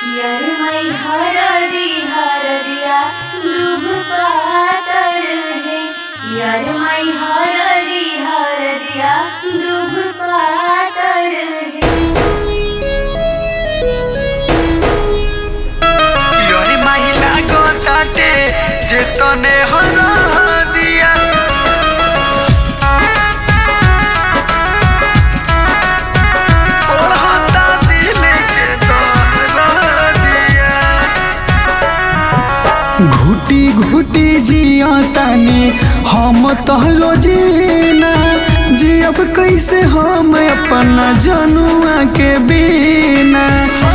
यरमै हरदी हरदिया दुभ पातर है यरमै हरदी हरदिया दुभ पातर है योरी महिला गोताटे जे तने हरा दिया ओढ़ता दिल के दहरा दिया घुटी घुटी जिया तानी हम तहलो जीना जियब कैसे हम अपना जनुआ के बिना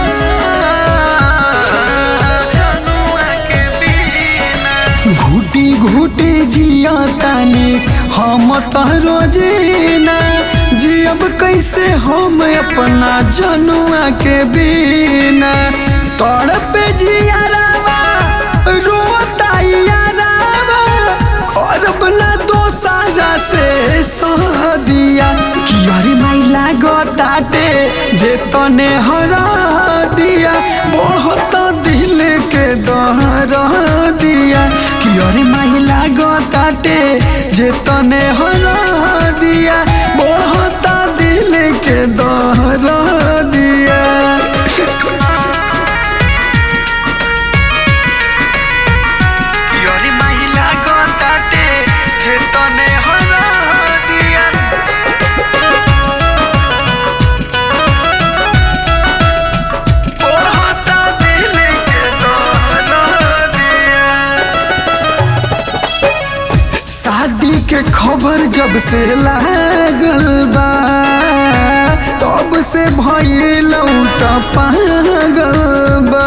घुटी घुटी जिया तानी हम तहरो जीना जियब कैसे हम अपना जनुआ के बिना तोड़ पे जियारावा रोता यारावा करब ना दोसारा से सदिया कि अरे माइला गोताटे जे तने हरा दिया बहुत दिल के दहरा दिया कि अरे माइला गोताटे जे तने हरा दिया बहुत दिल के दहरा दिया योरी महिला गोताटे जे तने हरा दिया ओढ़ता दिल के दहरा दिया शादी के खबर जब से लागल बा तब से भइल त पागल बा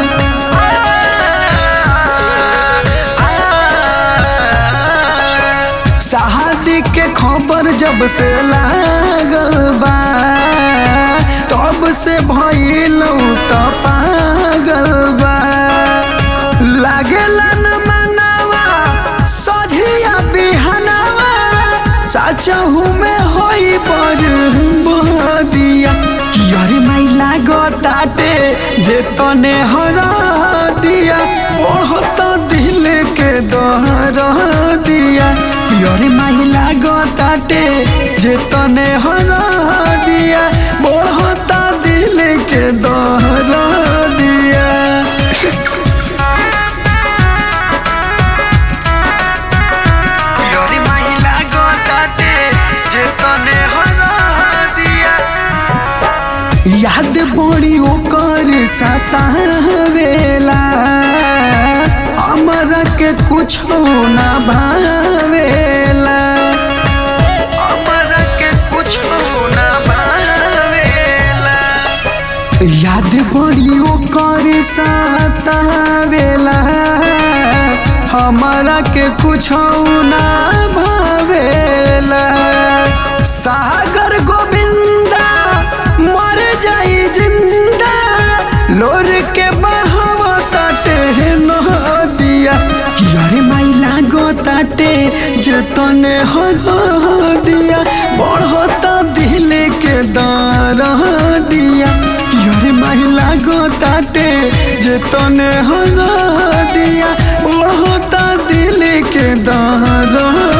शादी के खबर जब से लागल बा तब से भइल त पागल बा लागेला न मनावा सझिया बिहनावा चाचहू में होई पर दिया कि अरे माइला गोताटे जे तने हरा दिया बहुत दिल के दहरा दिया कि अरे माइला गोताटे जे तने हरा दिया बहुत दिल के दहरा दिया योरी महिला गोताटे जे तने हरा दिया याद बड़ी ओकर सतावेला हमरा के कुछ ना भावेला हमरा के कुछ ना भावेला याद बड़ी ओकर सतावेला हमारा के कुछ ना भावेला सागर गोविंदा मर जाई जिंदा लोर के बहावा ताटे नदिया कि अरे माइला गो ताटे जे तने हो दिया बढ़त दिल के दर दिया कि अरे माइला गो ताटे जे तने हो दिया बढ़त दिल के दर